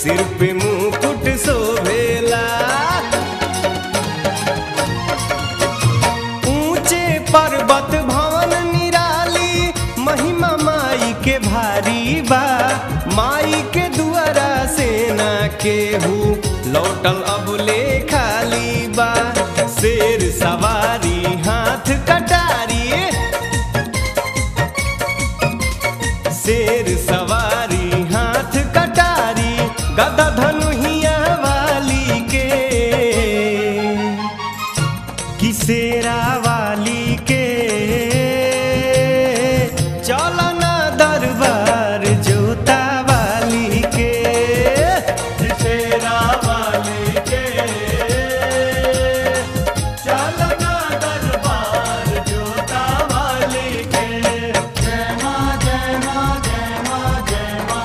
सिर पे मुकुट शोभेला ऊंचे पर्वत भवन निराली महिमा माई के भारी बा माई के दुआरा सेना केहू लौटल अब ले खाली बा शेर सवारी हाथ कटारी शेर सवारी हाथ कटारी गदा धनुहिया वाली के किसेरा वाली के चलना दरबार जोता वाली के किसेरा वाली के चलना दरबार जोता वाली के जय मां जय मां जय मां जय मां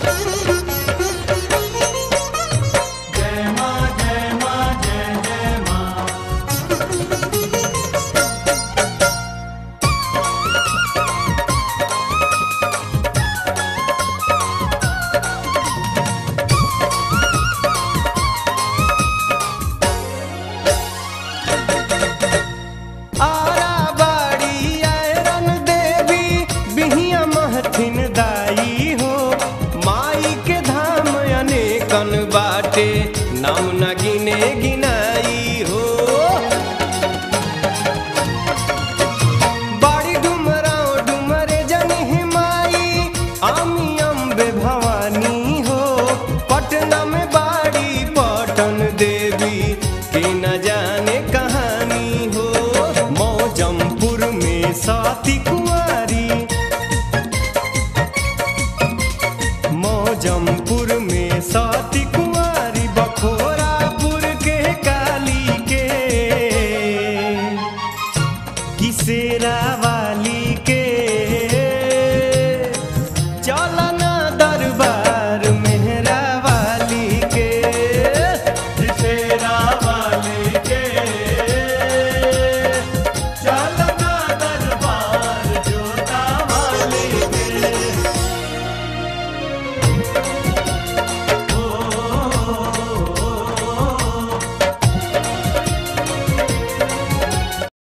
जय मां जय मां जय जय मां आरा बाड़ी आयरन देवी बिहिया महथिन दाई हो माई के धाम अनेकन बाटे नाम न